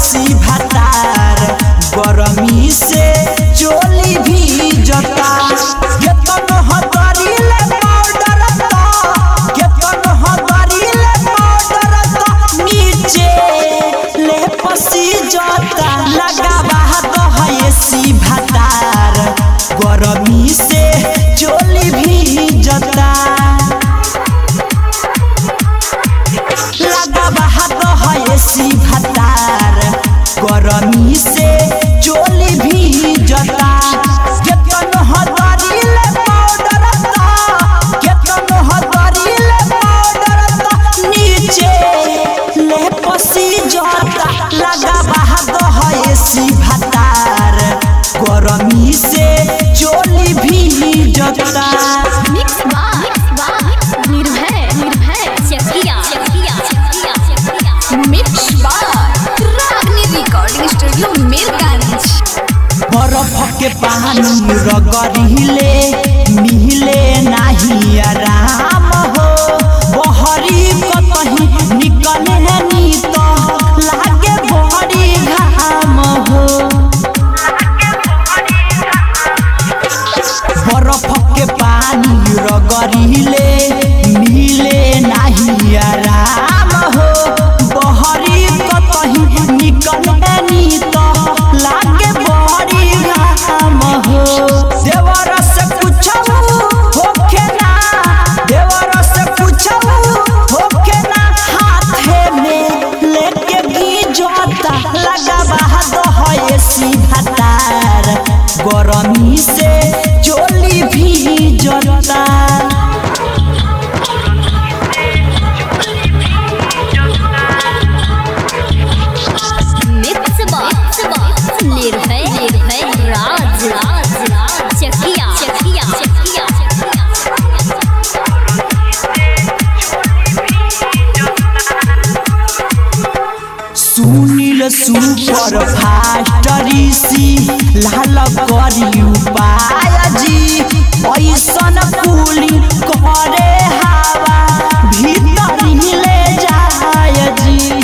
AC भातार गरमी से चोली भी जता केतन हदरीले पाउडर त केतन हदरीले पाउडर त नीचे ले पसी जता लगावा दह एसी भातार गरमी से चोली भी जता लगावा दह एसी भातार गरमी से चोली भी जता केतन हदरीले पाउडर त केतन हदरीले पाउडर त नीचे ले पसी जता लगावा दह एसी भातार गरमी से चोली भी जता मिक्स बार निर्भय निर्भय चकिया चकिया चकिया चकिया मिक्स बार रागनी रिकॉर्डिंग स्टूडियो मिरगंज बरफ के पानी रगड़िले मिले नाही आराम हो बहरी कतही निकले नी तो लागे बड़ी घाम हो बरफ के पानी रगड़िले मिले नाही आराम हो बहरी कतही निकले नी तो लागे बड़ी घाम हो देवर से पूछऊ होखे ना देवर से पूछऊ होखे ना हाथे में लेके गिजता लगावा दह एसी भातार गरमी से चोली भी जता मिक्स बार निर्भय निर्भय राज राज राज चकिया चकिया चकिया सुनील सुपर फास्ट ऋषि लाल करी उपाय जी ऐसन कूली करे हवा भीतर ले जाय जी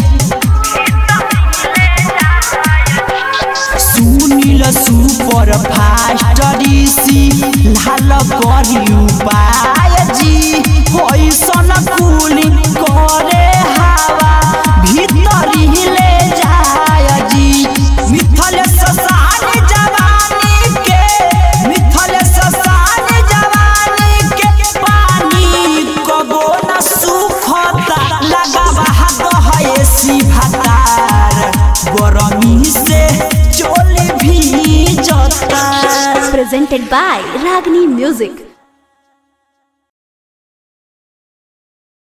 सुनील सुपर फास्ट ऋषि लाल करी उपाय जी ऐसन कूली करे हवा भीतर ले जाय जी मिथल ससान जवानी के मिथल ससान जवानी के पानी कबो न सुखता लगावा दह एसी भातार गरमी से चोली भी जता presented by Ragini Music